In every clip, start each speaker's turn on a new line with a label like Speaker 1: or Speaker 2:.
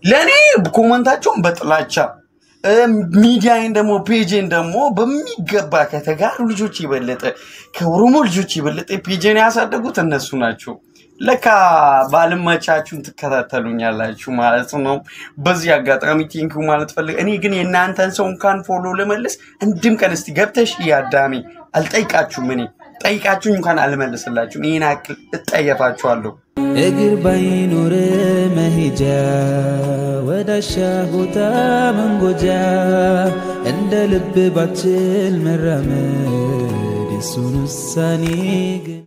Speaker 1: ለእኔ ኮመንታቸውን በጥላቻ ሚዲያን ደግሞ ፔጄን ደግሞ በሚገባ ከተጋሩ ልጆች የበለጠ ከኦሮሞ ልጆች የበለጠ ፔጄን ያሳደጉት እነሱ ናቸው። ለካ ባልመቻችሁን ትከታተሉኛላችሁ ማለት ነው። በዚህ አጋጣሚ ቴንኪው ማለት ፈልግ። እኔ ግን የእናንተን ሰው እንኳን ፎሎ ለመለስ እንድም ቀን እስቲ ገብተሽ እያዳሚ አልጠይቃችሁም። እኔ ጠይቃችሁኝ እንኳን አልመልስላችሁም። ይህን ያክል እጠየፋችኋለሁ።
Speaker 2: እግር ባይኖር መሄጃ ወዳሻ ቦታ መንጎጃ እንደ ልብ ባችል መራመድ የሱን ውሳኔ ግን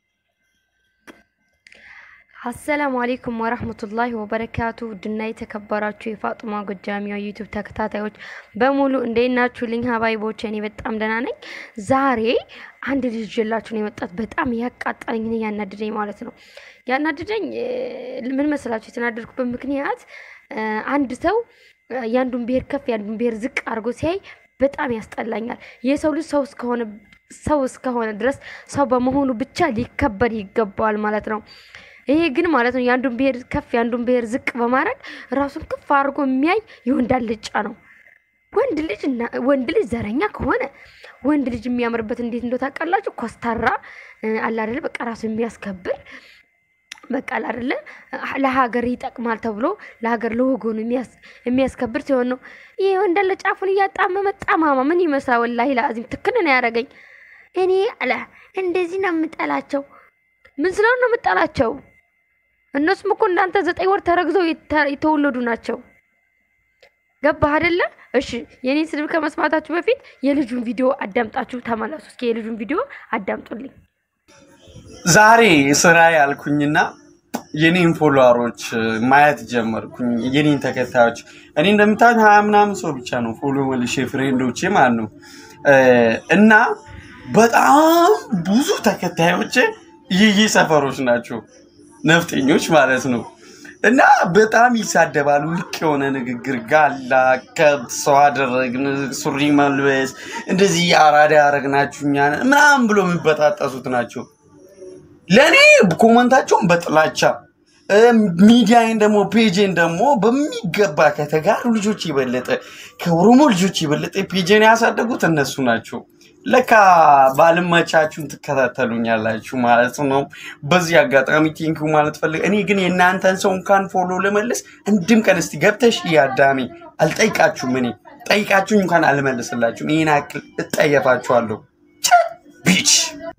Speaker 3: አሰላሙ አሌይኩም ወረህመቱላሂ ወበረካቱ ውድና የተከበራችሁ የፋጡማ ጎጃሚያ ዩቱብ ተከታታዮች በሙሉ እንዴት ናችሁልኝ? ሀባይቦች እኔ በጣም ደህና ነኝ። ዛሬ አንድ ልጅ ይዤላችሁ ነው የመጣት በጣም ያቃጠለኝ እኔ ያናድደኝ ማለት ነው። ያናድደኝ እ፣ ምን መስላችሁ? የተናደድኩበት ምክንያት እ፣ አንድ ሰው እ፣ የአንዱን ብሔር ከፍ የአንዱን ብሔር ዝቅ አድርጎ ሲያይ በጣም ያስጠላኛል። የሰው ልጅ ሰው እስከሆነ ሰው እስከሆነ ድረስ ሰው በመሆኑ ብቻ ሊከበር ይገባዋል ማለት ነው። ይሄ ግን ማለት ነው የአንዱን ብሔር ከፍ የአንዱን ብሔር ዝቅ በማድረግ ራሱን ከፍ አድርጎ የሚያይ የወንድ አልጫ ነው። ወንድ ልጅ እና ወንድ ልጅ ዘረኛ ከሆነ ወንድ ልጅ የሚያምርበት እንዴት እንደው ታውቃላችሁ? ኮስታራ እ፣ አለ አይደለ? በቃ ራሱ የሚያስከብር በቃ አለ አይደለ? ለሀገር ይጠቅማል ተብሎ ለሀገር ለወገኑ የሚያስ- የሚያስከብር ሲሆን ነው። ይሄ ወንድ አለ ጫፉን እያጣመመ ጠማማ ምን ይመስላል? ወላሂ ለአዚም ትክን ነው ያደረገኝ። እኔ አለ እንደዚህ ነው የምጠላቸው። ምን ስለሆነ ነው የምጠላቸው? እነሱም እኮ እንዳንተ ዘጠኝ ወር ተረግዘው የተ- የተወለዱ ናቸው። ገባህ አይደለ? እሺ የኔን ስድብ ከመስማታችሁ በፊት የልጁን ቪዲዮ አዳምጣችሁ ተመለሱ። እስኪ የልጁን ቪዲዮ አዳምጡልኝ።
Speaker 1: ዛሬ ስራ ያልኩኝና የኔን ፎሎወሮች ማየት ጀመርኩኝ። የኔን ተከታዮች እኔ እንደምታዩት ሀያ ምናምን ሰው ብቻ ነው ፎሎ መልሼ ፍሬንዶቼ ማለት ነው እ፣ እና በጣም ብዙ ተከታዮች ይህ ሰፈሮች ናቸው ነፍጠኞች ማለት ነው። እና በጣም ይሳደባሉ። ልክ የሆነ ንግግር ጋላ ከብት ሰው አደረግን፣ ሱሪ መልበስ፣ እንደዚህ አራዳ ያደረግናችሁ እኛ ነን ምናምን ብሎ የሚበጣጠሱት ናቸው። ለእኔ ኮመንታቸውን በጥላቻ ሚዲያን ደግሞ ፔጄን ደግሞ በሚገባ ከተጋሩ ልጆች የበለጠ ከኦሮሞ ልጆች የበለጠ ፔጄን ያሳደጉት እነሱ ናቸው። ለካ ባልመቻችሁን ትከታተሉኛላችሁ ማለት ነው። በዚህ አጋጣሚ ቴንኪው ማለት ፈልግ። እኔ ግን የእናንተን ሰው እንኳን ፎሎ ለመለስ እንድም ቀን እስቲ ገብተሽ እያዳሚ አልጠይቃችሁም። እኔ ጠይቃችሁኝ እንኳን አልመልስላችሁም። ይህን ያክል እጠየፋችኋለሁ። ቢች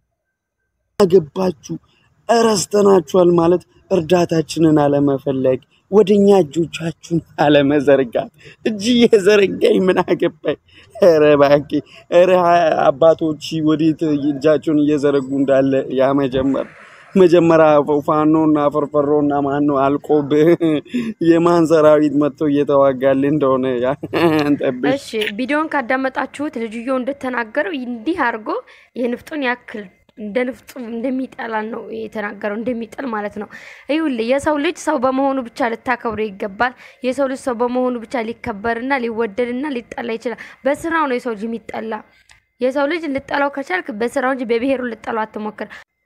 Speaker 1: አገባችሁ እረስተናችኋል ማለት እርዳታችንን አለመፈለግ ወደ እኛ እጆቻችሁን አለመዘርጋት እጅ የዘረጋኝ ምን አገባኝ? ኧረ እባክህ ኧረ አባቶች ወዴት እጃቸውን እየዘረጉ እንዳለ ያ መጀመር መጀመሪያ ፋኖና ፈርፈሮና ማን ነው አልቆብህ የማን ሰራዊት መጥቶ እየተዋጋል እንደሆነ ያ- እንጠብቅ።
Speaker 3: እሺ ቪዲዮን ካዳመጣችሁት ልጅየው እንደተናገረው እንዲህ አድርጎ የንፍጡን ያክል እንደ ንፍጡ እንደሚጠላን ነው የተናገረው፣ እንደሚጥል ማለት ነው። ይኸውልህ የሰው ልጅ ሰው በመሆኑ ብቻ ልታከብሩ ይገባል። የሰው ልጅ ሰው በመሆኑ ብቻ ሊከበርና ሊወደድና ሊጠላ ይችላል። በስራው ነው የሰው ልጅ የሚጠላ። የሰው ልጅ ልጠላው ከቻልክ በስራው እንጂ በብሔሩ ልጠላው አትሞክር።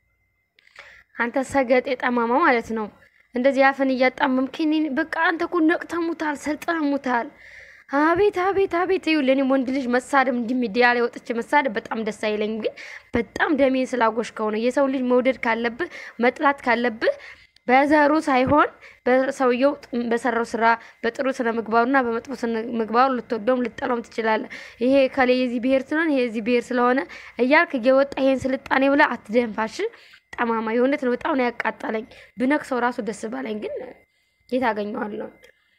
Speaker 3: አንተ ሰገጤ ጠማማ ማለት ነው። እንደዚህ አፍን እያጣመምክ እኔን በቃ አንተ እኮ ነቅተሙታል፣ ሰልጥነሙታል። አቤት አቤት አቤት። ይኸውልህ እኔም ወንድ ልጅ መሳደብ እንዲህ ሚዲያ ላይ ወጥቼ መሳደብ በጣም ደስ አይለኝም፣ ግን በጣም ደሜን ስላጎሽከው ነው። የሰው ልጅ መውደድ ካለብህ መጥላት ካለብህ በዘሩ ሳይሆን በሰውየው በሰራው ስራ በጥሩ ስነ ምግባሩና በመጥፎ ስነ ምግባሩ ልትወደውም ልጠላውም ትችላለህ። ይሄ ከሌ የዚህ ብሔር ስለሆነ ይሄ የዚህ ብሔር ስለሆነ እያልክ እየወጣ ይሄን ስልጣኔ ብለህ አትደንፋሽ። ጠማማ የእውነት ነው። በጣም ነው ያቃጠለኝ። ብነክሰው ራሱ ደስ ባለኝ፣ ግን የት አገኘዋለሁ?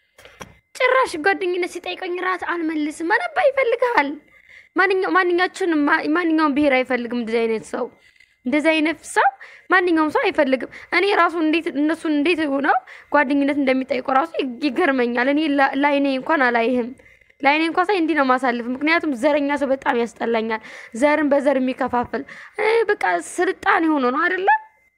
Speaker 3: ጭራሽ ጓደኝነት ሲጠይቀኝ ራስ አልመልስም። አነባ ይፈልግሃል። ማንኛው ማንኛችን ማንኛውም ብሔር አይፈልግም እንደዚህ አይነት ሰው እንደዚህ አይነት ሰው ማንኛውም ሰው አይፈልግም። እኔ ራሱ እንዴት እነሱን እንዴት ሆነው ጓደኝነት እንደሚጠይቁ ራሱ ይገርመኛል። እኔ ላ- ላይኔ እንኳን አላይህም። ላይኔ እንኳን ሳይ እንዲህ ነው ማሳልፍ። ምክንያቱም ዘረኛ ሰው በጣም ያስጠላኛል። ዘርን በዘር የሚከፋፍል እ፣ በቃ ስልጣኔ ሆኖ ነው አይደለ?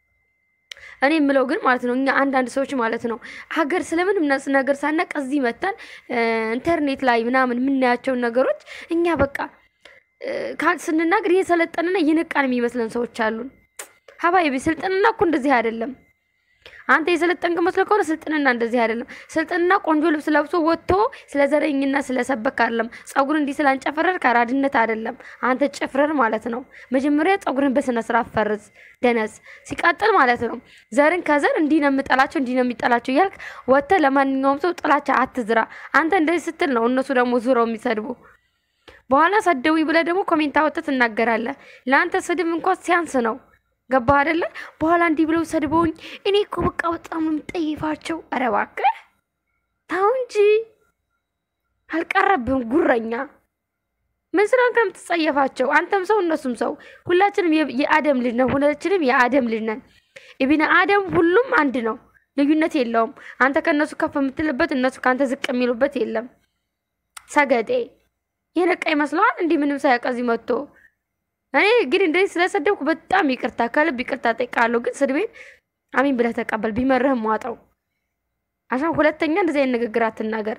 Speaker 3: እኔ የምለው ግን ማለት ነው እኛ አንዳንድ ሰዎች ማለት ነው ሀገር ስለምንም ነስ- ነገር ሳናቅ እዚህ መተን እ፣ ኢንተርኔት ላይ ምናምን የምናያቸውን ነገሮች እኛ በቃ እ፣ ካ- ስንናገር እየሰለጠንና እየነቃን የሚመስለን ሰዎች አሉን። ሀባይቢ ስልጥንና እኮ እንደዚህ አይደለም። አንተ የሰለጠንክ መስሎ ከሆነ ስልጥንና እንደዚህ አይደለም። ስልጥንና ቆንጆ ልብስ ለብሶ ወጥቶ ስለ ዘረኝና ስለ ሰበክ አይደለም። ጸጉር እንዲህ ስላንጨፈረር ከአራድነት አይደለም። አንተ ጭፍረር ማለት ነው። መጀመሪያ ጸጉርን በስነ ስርዓት ፈርዝ ደነዝ። ሲቀጥል ማለት ነው ዘርን ከዘር እንዲህ ነው የምጠላቸው እንዲህ ነው የሚጠላቸው እያልክ ወጥተህ ለማንኛውም ሰው ጥላቻ አትዝራ። አንተ እንደዚህ ስትል ነው እነሱ ደግሞ ዙረው የሚሰድቡ በኋላ ሰደዊ ብለህ ደግሞ ኮሜንት አወጥተህ ትናገራለህ። ለአንተ ስድብ እንኳን ሲያንስ ነው። ገባህ አይደለ? በኋላ እንዲህ ብለው ሰድበውኝ እኔ እኮ በቃ በጣም ነው የምጠይፋቸው። ኧረ እባክህ ተው እንጂ አልቀረብህም ጉረኛ። ምን ስራን ከምትጸየፋቸው? አንተም ሰው እነሱም ሰው፣ ሁላችንም የ- የአደም ልጅ ነን። ሁላችንም የአደም ልጅ ነን። ኢብነ አደም ሁሉም አንድ ነው፣ ልዩነት የለውም። አንተ ከእነሱ ከፍ የምትልበት እነሱ ከአንተ ዝቅ የሚሉበት የለም። ሰገጤ የነቃ ይመስለዋል እንዲህ ምንም ሳያውቅ እዚህ መጥቶ እኔ ግን እንደዚህ ስለሰደብኩ በጣም ይቅርታ ከልብ ይቅርታ ጠይቃለሁ። ግን ስድቤን አሚን ብለህ ተቀበል። ቢመርህም ዋጠው። አሻ ሁለተኛ እንደዚህ አይነት ንግግር አትናገር።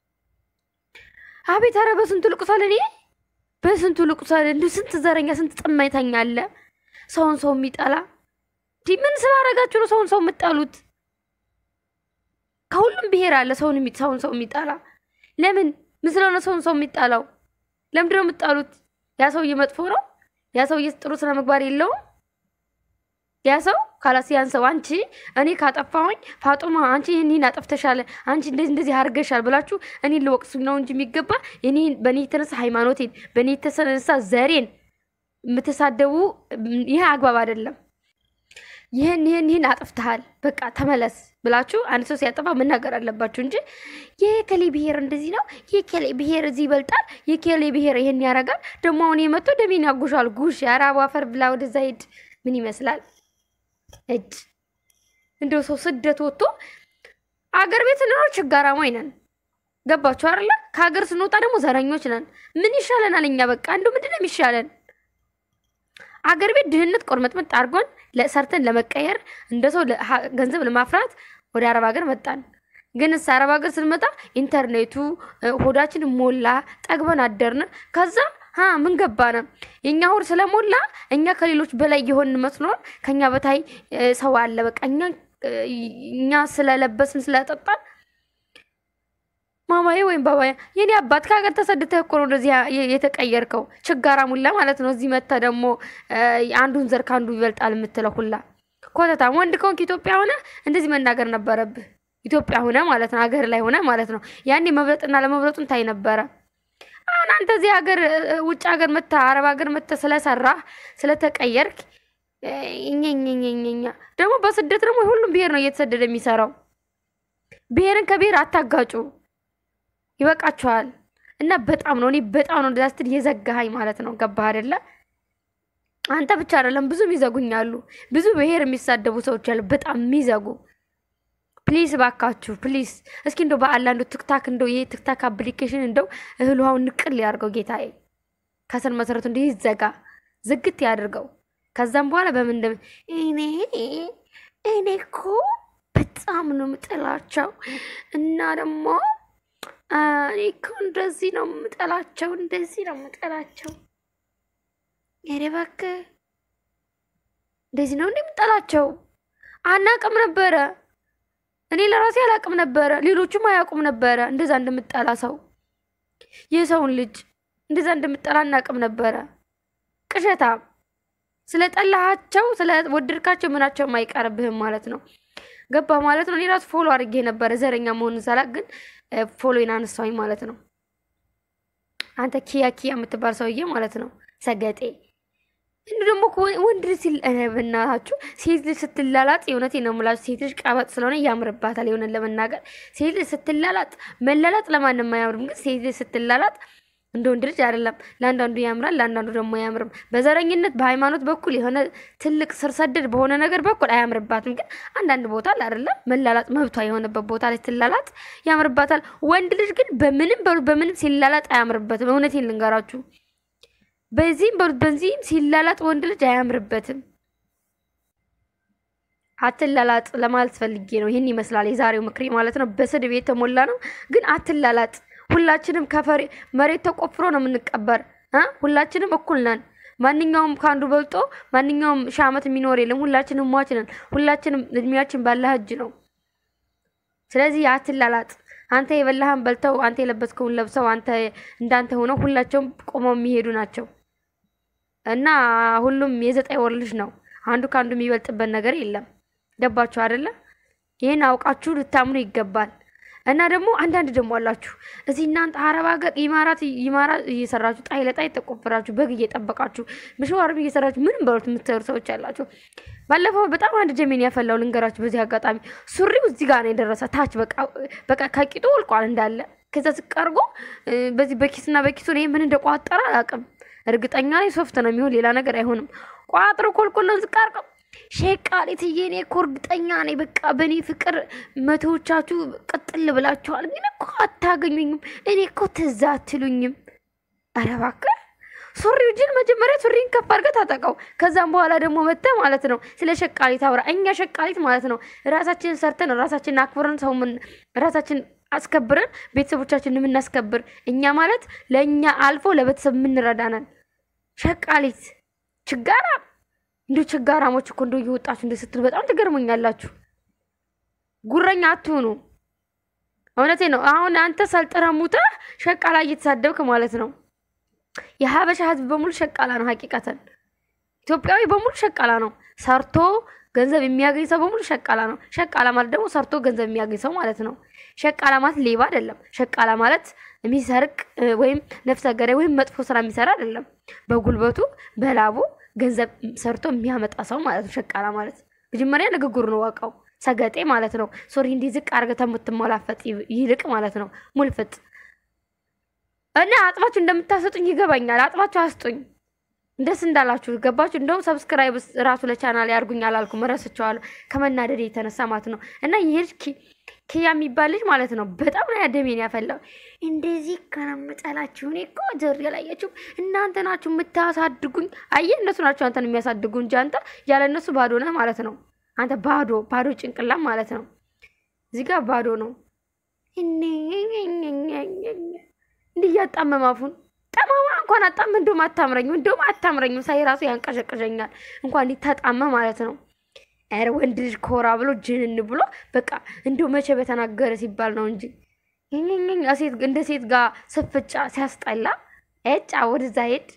Speaker 3: አቤት ኧረ በስንቱ ልቁሳል፣ እኔ በስንቱ ልቁሳል። እንዲሁ ስንት ዘረኛ ስንት ጥማይተኛ አለ ሰውን ሰው የሚጠላ እንዲህ ምን ስላደረጋችሁ ነው ሰውን ሰው የምጠሉት? ከሁሉም ብሔር አለ ሰውን የሚ- ሰውን ሰው የሚጠላ ለምን? ምን ስለሆነ ሰውን ሰው የሚጠላው? ለምንድን ነው የምጠሉት? ያ ሰውዬ መጥፎ ነው? ያ ሰውዬ ጥሩ ስነ ምግባር የለውም? ያ ሰው ካላስ ያን ሰው አንቺ እኔ ካጠፋሁኝ ፋጡማ አንቺ ይህን ይህን አጠፍተሻል፣ አንቺ እንደዚህ እንደዚህ አድርገሻል ብላችሁ እኔን ልወቅሱኝ ነው እንጂ የሚገባ እኔ በእኔ የተነሳ ሃይማኖቴን በእኔ የተነሳ ዘሬን የምትሳደቡ ይህ አግባብ አይደለም። ይህን ይህን ይህን አጥፍተሃል በቃ ተመለስ ብላችሁ አንድ ሰው ሲያጠፋ መናገር አለባችሁ እንጂ የከሌ ብሔር እንደዚህ ነው፣ የከሌ ብሔር እዚህ ይበልጣል፣ የከሌ ብሔር ይህን ያደርጋል፣ ደግሞ አሁን የመቶ ደሜን ያጉሻል። ጉሽ የአረቡ አፈር ብላ ወደዛ ሂድ። ምን ይመስላል እድ እንደው ሰው ስደት ወጥቶ አገር ቤት ስንኖር ችጋራሞች ነን። ገባችሁ አይደለ? ከሀገር ስንወጣ ደግሞ ዘረኞች ነን። ምን ይሻለናል እኛ? በቃ እንደው ምንድን ነው የሚሻለን? አገር ቤት ድህነት ቆርመጥመጥ አድርጎን ለሰርተን ለመቀየር እንደ ሰው ለ- ሀ- ገንዘብ ለማፍራት ወደ አረብ ሀገር መጣን። ግን እስ አረብ ሀገር ስንመጣ ኢንተርኔቱ እ፣ ሆዳችን ሞላ፣ ጠግበን አደርን። ከዛ ሀ ምን ገባነ? የእኛ ሆድ ስለሞላ እኛ ከሌሎች በላይ የሆን መስሎን ከኛ በታይ እ፣ ሰው አለ። በቃ እኛ እ፣ እኛ ስለለበስን ስለጠጣን ማማዬ ወይም ባባዬ የኔ አባት ከሀገር ተሰድተህ እኮ ነው እንደዚህ ያ- የተቀየርከው። ችጋራ ሙላ ማለት ነው። እዚህ መታ ደግሞ እ፣ አንዱን ዘር ከአንዱ ይበልጣል የምትለው ሁላ ኮተታም። ወንድ ከሆንክ ኢትዮጵያ ሆነ እንደዚህ መናገር ነበረብህ። ኢትዮጵያ ሆነ ማለት ነው፣ ሀገር ላይ ሆነ ማለት ነው። ያኔ መብለጥና ለመብለጡን ታይ ነበረ። አሁን አንተ እዚህ ሀገር እ፣ ውጭ ሀገር መታ አረብ ሀገር መታ ስለሰራህ ስለተቀየርክ እ፣ እኛኛኛኛ ደግሞ በስደት ደግሞ ሁሉም ብሔር ነው እየተሰደደ የሚሰራው። ብሔርን ከብሔር አታጋጩ። ይበቃችኋል። እና በጣም ነው እኔ በጣም ነው እንደዛ ስትል የዘጋሃኝ ማለት ነው። ገባህ አይደለ? አንተ ብቻ አይደለም ብዙ የሚዘጉኛሉ። ብዙ ብሔር የሚሳደቡ ሰዎች አሉ፣ በጣም የሚዘጉ። ፕሊዝ ባካችሁ ፕሊዝ፣ እስኪ እንደው በአላ እንደው ትክታክ እንደው ይሄ ትክታክ አፕሊኬሽን እንደው እህል ውሃውን ንቅል ያድርገው ጌታዬ። ከስር መሰረቱ እንዲህ ይዘጋ ዝግት ያድርገው። ከዛም በኋላ በምን እንደ እኔ እኔ እኮ በጣም ነው የምጠላቸው እና ደግሞ አ፣ እኔ እኮ እንደዚህ ነው የምጠላቸው፣ እንደዚህ ነው የምጠላቸው። ኧረ እባክህ እንደዚህ ነው እንደ የምጠላቸው አናቅም ነበረ። እኔ ለራሴ አላቅም ነበረ፣ ሌሎቹም አያውቁም ነበረ እንደዛ እንደምጠላ ሰው የሰውን ልጅ እንደዛ እንደምጠላ አናቅም ነበረ። ቅዠታም ስለጠላሃቸው ስለወደድካቸው ምናቸውም አይቀርብህም ማለት ነው። ገባ ማለት ነው። እኔ ራሱ ፎሎ አድርጌ ነበረ ዘረኛ መሆኑን ሳላቅ ግን ፎሎን አነሳኝ ማለት ነው። አንተ ኪያ ኪያ የምትባል ሰውዬ ማለት ነው ሰገጤ። እንዲ ደግሞ እኮ ወንድ ልጅ ሲል ኧረ በእናታችሁ ሴት ልጅ ስትላላጥ የእውነቴ ነው የምላችሁ ሴት ልጅ ቀበጥ ስለሆነ ያምርባታል። የሆነን ለመናገር ሴት ልጅ ስትላላጥ መላላጥ ለማንም አያምርም፣ ግን ሴት ልጅ ስትላላጥ እንደ ወንድ ልጅ አይደለም። ለአንዳንዱ ያምራል፣ ለአንዳንዱ ደግሞ አያምርም። በዘረኝነት በሃይማኖት በኩል የሆነ ትልቅ ስር ሰደድ በሆነ ነገር በኩል አያምርባትም። ግን አንዳንድ ቦታ ላይ አይደለም መላላጥ መብቷ የሆነበት ቦታ ላይ ስትላላጥ ያምርባታል። ወንድ ልጅ ግን በምንም በሉ በምንም ሲላላጥ አያምርበትም። እውነቴን ልንገራችሁ፣ በዚህም በሉ በዚህም ሲላላጥ ወንድ ልጅ አያምርበትም። አትላላጥ ለማለት ፈልጌ ነው። ይህን ይመስላል የዛሬው ምክሬ ማለት ነው። በስድብ የተሞላ ነው፣ ግን አትላላጥ። ሁላችንም ከመሬት ተቆፍሮ ነው የምንቀበር እ ሁላችንም እኩል ነን። ማንኛውም ከአንዱ በልጦ ማንኛውም ሺህ ዓመት የሚኖር የለም። ሁላችንም ሟች ነን። ሁላችንም እድሜያችን ባላህ እጅ ነው። ስለዚህ አትላላጥ። አንተ የበላህን በልተው አንተ የለበስከውን ለብሰው አንተ እንዳንተ ሆነው ሁላቸውም ቆመው የሚሄዱ ናቸው እና ሁሉም የዘጠኝ ወር ልጅ ነው። አንዱ ከአንዱ የሚበልጥበት ነገር የለም። ገባችሁ አይደለ? ይህን አውቃችሁ ልታምኑ ይገባል። እና ደግሞ አንዳንድ ደግሞ አላችሁ እዚህ እናንተ አረብ ሀገር ኢማራት ኢማራት እየሰራችሁ ጣይ ለጣይ ተቆፍራችሁ በግ እየጠበቃችሁ ምሽዋርም እየሰራችሁ ምንም በሉት የምትሰሩ ሰዎች አላችሁ። ባለፈው በጣም አንድ ጀሜን ያፈላው ልንገራችሁ። በዚህ አጋጣሚ ሱሪው እዚህ ጋር ነው የደረሰ ታች በቃ ከቂጡ ወልቋል እንዳለ። ከዛ ዝቃርጎ በዚህ በኪስና በኪሱ እኔ ምን እንደቋጠረ አላውቅም። እርግጠኛ ላይ ሶፍት ነው የሚሆን ሌላ ነገር አይሆንም። ቋጥሮ ኮልኮሎን ዝቃርቀው ሼቃሊትዬ እኔ እኮ እርግጠኛ ነኝ። በቃ በእኔ ፍቅር መቶዎቻችሁ ቅጥል ብላችኋል፣ ግን እኮ አታገኙኝም። እኔ እኮ ትዝ አትሉኝም። ኧረ እባክህ ሱሪው ጅን መጀመሪያ ሱሪን ከፍ አድርገህ ታጠቀው። ከዛም በኋላ ደግሞ መተህ ማለት ነው ስለ ሸቃሊት አውራ። እኛ ሸቃሊት ማለት ነው ራሳችንን ሰርተን ራሳችንን አክብረን ሰው ምን ራሳችን አስከብረን ቤተሰቦቻችንን የምናስከብር እኛ ማለት ለእኛ አልፎ ለቤተሰብ የምንረዳናል። ሸቃሊት ችጋራ እንዲሁ ችጋራሞች እኮ እንደው እየወጣችሁ እንደ ስትሉ በጣም ትገርሙኛላችሁ። ጉረኛ አትሁኑ። እውነቴ ነው። አሁን አንተ ሰልጥነህ ሙተህ ሸቃላ እየተሳደብክ ማለት ነው። የሀበሻ ሕዝብ በሙሉ ሸቃላ ነው። ሀቂቀተን ኢትዮጵያዊ በሙሉ ሸቃላ ነው። ሰርቶ ገንዘብ የሚያገኝ ሰው በሙሉ ሸቃላ ነው። ሸቃላ ማለት ደግሞ ሰርቶ ገንዘብ የሚያገኝ ሰው ማለት ነው። ሸቃላ ማለት ሌባ አይደለም። ሸቃላ ማለት የሚሰርቅ ወይም ነፍሰ ገዳይ ወይም መጥፎ ስራ የሚሰራ አይደለም። በጉልበቱ በላቡ ገንዘብ ሰርቶ የሚያመጣ ሰው ማለት ነው። ሸቃላ ማለት መጀመሪያ ንግግሩ ነው ዋቃው ሰገጤ ማለት ነው። ሶሪ እንዲህ ዝቅ አድርገህ የምትሞላፈጥ ይልቅ ማለት ነው ሙልፍጥ እና አጥባችሁ እንደምታሰጡኝ ይገባኛል። አጥባችሁ አስጡኝ ደስ እንዳላችሁ ገባችሁ። እንደውም ሰብስክራይብ ራሱ ለቻናል ያርጉኝ አላልኩም፣ እረስቸዋለሁ ከመናደድ የተነሳ ማለት ነው። እና ይሄ ልጅ ኪያ የሚባል ልጅ ማለት ነው በጣም ነው ያደሜን ያፈላው። እንደዚህ ከነምጠላችሁ እኔ እኮ ጀር ያላያችሁ እናንተ ናችሁ የምታሳድጉኝ። አየህ እነሱ ናቸው አንተን የሚያሳድጉ እንጂ አንተ ያለ እነሱ ባዶ ነህ ማለት ነው። አንተ ባዶ ባዶ ጭንቅላም ማለት ነው። እዚህ ጋር ባዶ ነው። እንዲህ እያጣመመ አፉን ጠማማ እንኳን አጣም እንደውም አታምረኝም፣ እንደውም አታምረኝም። ሳይ ራሱ ያንቀሸቅሸኛል እንኳን እንዲህ ተጣመ ማለት ነው። ኧረ ወንድ ልጅ ኮራ ብሎ ጅንን ብሎ በቃ እንደው መቼ በተናገረ ሲባል ነው እንጂ ሴት እንደ ሴት ጋር ስፍጫ ሲያስጠላ ጫ ወደዛ ሄድ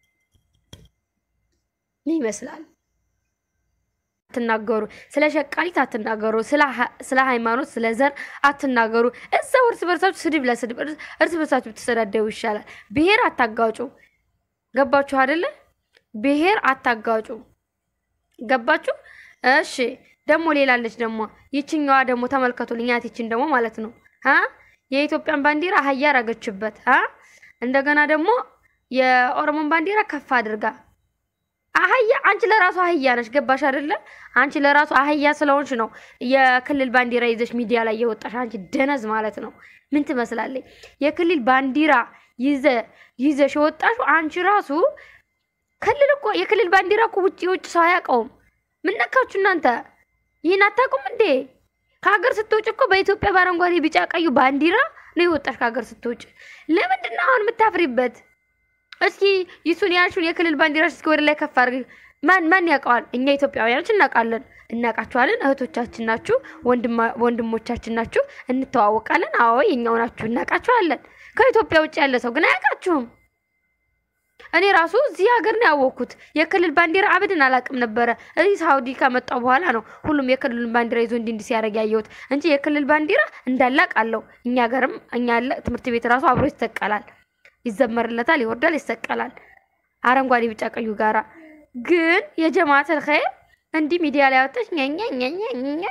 Speaker 3: ምን ይመስላል? አትናገሩ። ስለ ሸቃሊት አትናገሩ። ስለ ሃይማኖት፣ ስለ ዘር አትናገሩ። እዛው እርስ በርሳችሁ ስድብ ለስድብ እርስ በርሳችሁ ብትሰዳደቡ ይሻላል። ብሔር አታጋጩ። ገባችሁ አይደለ? ብሔር አታጋጩ። ገባችሁ? እሺ። ደግሞ ሌላለች ደግሞ ይችኛዋ ደግሞ ተመልከቱልኝ። ያቲችን ደግሞ ማለት ነው አ የኢትዮጵያን ባንዲራ አህያ ረገችበት አ እንደገና ደግሞ የኦሮሞን ባንዲራ ከፍ አድርጋ አህያ አንቺ ለራሱ አህያ ነሽ። ገባሽ አይደለ? አንቺ ለራሱ አህያ ስለሆንሽ ነው የክልል ባንዲራ ይዘሽ ሚዲያ ላይ የወጣሽ። አንቺ ደነዝ ማለት ነው። ምን ትመስላለች? የክልል ባንዲራ ይዘ ይዘሽ የወጣሽ አንቺ ራሱ ክልል እኮ የክልል ባንዲራ እኮ ውጭ የውጭ ሰው አያውቀውም። ምን ነካችሁ እናንተ? ይህን አታውቁም እንዴ? ከሀገር ስትወጭ እኮ በኢትዮጵያ በአረንጓዴ ቢጫ ቀዩ ባንዲራ ነው የወጣሽ ከሀገር ስትወጭ። ለምንድን ነው አሁን የምታፍሪበት? እስኪ ይሱን ያልሽውን የክልል ባንዲራሽ እስኪ ወደ ላይ ከፍ አድርግ። ማን ማን ያውቀዋል? እኛ ኢትዮጵያውያኖች እናውቃለን፣ እናውቃችኋለን። እህቶቻችን ናችሁ፣ ወንድሞቻችን ናችሁ፣ እንተዋወቃለን። አዎ የኛው ናችሁ፣ እናውቃችኋለን። ከኢትዮጵያ ውጭ ያለ ሰው ግን አያውቃችሁም። እኔ ራሱ እዚህ ሀገር ነው ያወቅኩት። የክልል ባንዲራ አብድን አላውቅም ነበረ። እዚህ ሳውዲ ከመጣሁ በኋላ ነው ሁሉም የክልሉን ባንዲራ ይዞ እንዲህ እንዲህ ሲያደርግ ያየሁት እንጂ የክልል ባንዲራ እንዳላቅ አለው። እኛ ሀገርም እኛ ያለ ትምህርት ቤት ራሱ አብሮ ይሰቀላል ይዘመርለታል፣ ይወርዳል፣ ይሰቀላል። አረንጓዴ ቢጫ ቀዩ ጋራ ግን የጀማተል ኸይር እንዲህ ሚዲያ ላይ ወጣች ኛኛኛኛኛ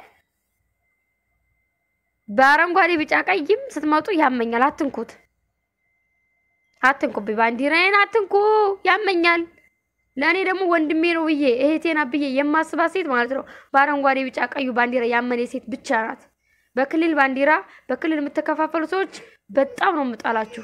Speaker 3: በአረንጓዴ ቢጫ ቀይም ስትመጡ ያመኛል። አትንኩት፣ አትንኩብኝ፣ ባንዲራዬን አትንኩ፣ ያመኛል። ለእኔ ደግሞ ወንድሜ ነው ብዬ እህቴና ብዬ የማስባት ሴት ማለት ነው በአረንጓዴ ቢጫ ቀዩ ባንዲራ ያመነ ሴት ብቻ ናት። በክልል ባንዲራ በክልል የምትከፋፈሉ ሰዎች በጣም ነው የምጣላችሁ።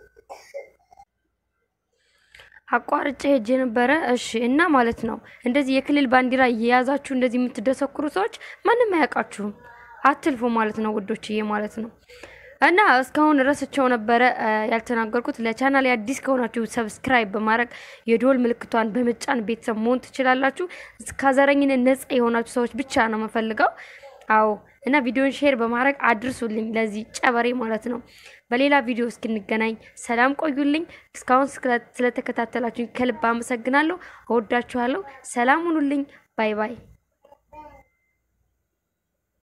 Speaker 3: አቋርጬ ሄጄ ነበረ። እሺ እና ማለት ነው እንደዚህ የክልል ባንዲራ እየያዛችሁ እንደዚህ የምትደሰኩሩ ሰዎች ማንም አያውቃችሁም። አትልፉ ማለት ነው ውዶችዬ ማለት ነው። እና እስካሁን ረስቸው ነበረ እ፣ ያልተናገርኩት። ለቻናል አዲስ ከሆናችሁ ሰብስክራይብ በማድረግ የዶል ምልክቷን በመጫን ቤተሰብ መሆን ትችላላችሁ። ከዘረኝነት ነጻ የሆናችሁ ሰዎች ብቻ ነው የምፈልገው። አዎ እና ቪዲዮን ሼር በማድረግ አድርሱልኝ ለዚህ ጨበሬ ማለት ነው። በሌላ ቪዲዮ እስክንገናኝ ሰላም ቆዩልኝ። እስካሁን ስለ- ስለተከታተላችሁኝ ከልብ አመሰግናለሁ። እወዳችኋለሁ። ሰላም ሁኑልኝ። ባይ ባይ